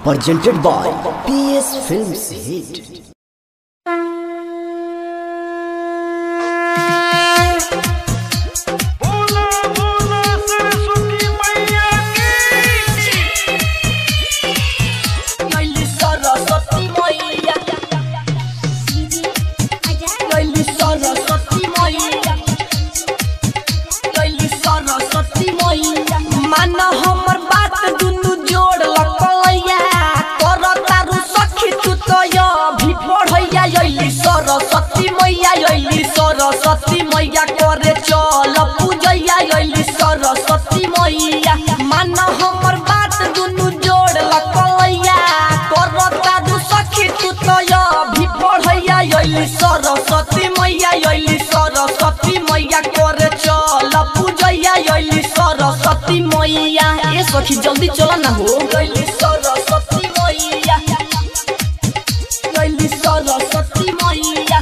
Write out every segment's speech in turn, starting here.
presented by PS Films Hit. बोला बोला सरस्वती मैया की Lili Saraswati Maya Lili Saraswati Maya Lili Saraswati Maya मन हमर बात दुनु जोड़ लकलैया कर तारू सखी तू तो या भी पढ़ैया लली सरस्वती मैया लली सरस्वती मैया करे चल पूजैया लली सरस्वती मैया मन हमर बात दुनु जोड़ लकलैया कर तारू सखी तू तो या भी पढ़ैया लली सरस्वती मैया लली सरस्वती मैया करे चल पूजैया लली सरस्वती मैया ए सखी जल्दी चल ना हो लली सरस्वती मैया लली सरस्वती मैया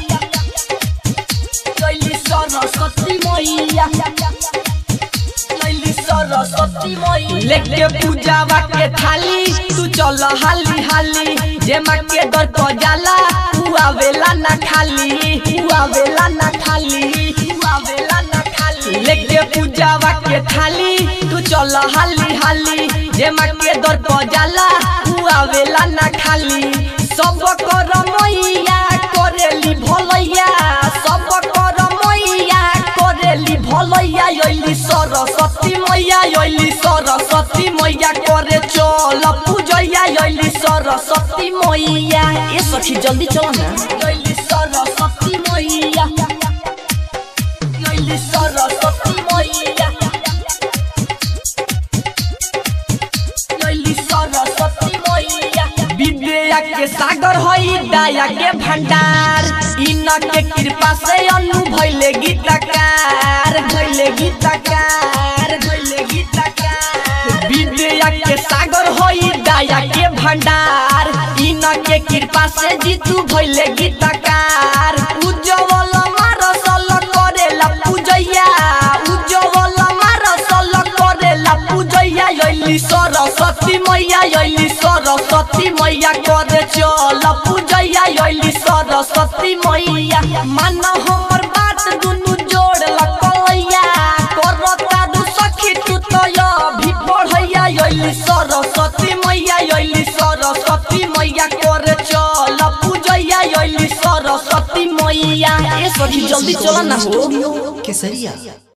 लली सरस्वती मैया लली सरस्वती मैया लेके पूजावा के थाली तू चल हाली हाली जे माँ के दर को जाला तू आवेला ना खाली तू आवेला ना खाली तू आवेला ना खाली लेके पूजावा के थाली तू चल हाली हाली जे माँ के दर को जाला तू आवेला ना खाली सब कर मैया करेली भलैया सब कर मैया करेली भलैया यली सरस्वती मैया यली सरस्वती मैया करे चल पूजैया यली सरस्वती मैया ए सखी जल्दी चल ना यली सरस्वती मैया यली सरस्वती मैया यली सरस्वती मैया विद्या के सागर हई दया के भंडार इन के कृपा से अनु भइले गीतकार भइले गीतकार भइले गीतकार विद्या के सागर हई दया के भंडार इन के कृपा से जीतू भइले गीतकार उज्जवल मारसल करेला पूजैया उज्जवल मारसल करेला पूजैया यली सरस्वती मैया यली सरस्वती मैया करे चल पूजैया यली सरस्वती मैया मन हमर बात दुनु जोड़ लकलैया करता दु सखी तू तो या भी पढ़ैया यली सरस्वती मैया यली सरस्वती मैया करे चल पूजैया यली सरस्वती मैया ए सखी जल्दी चल ना हो केसरिया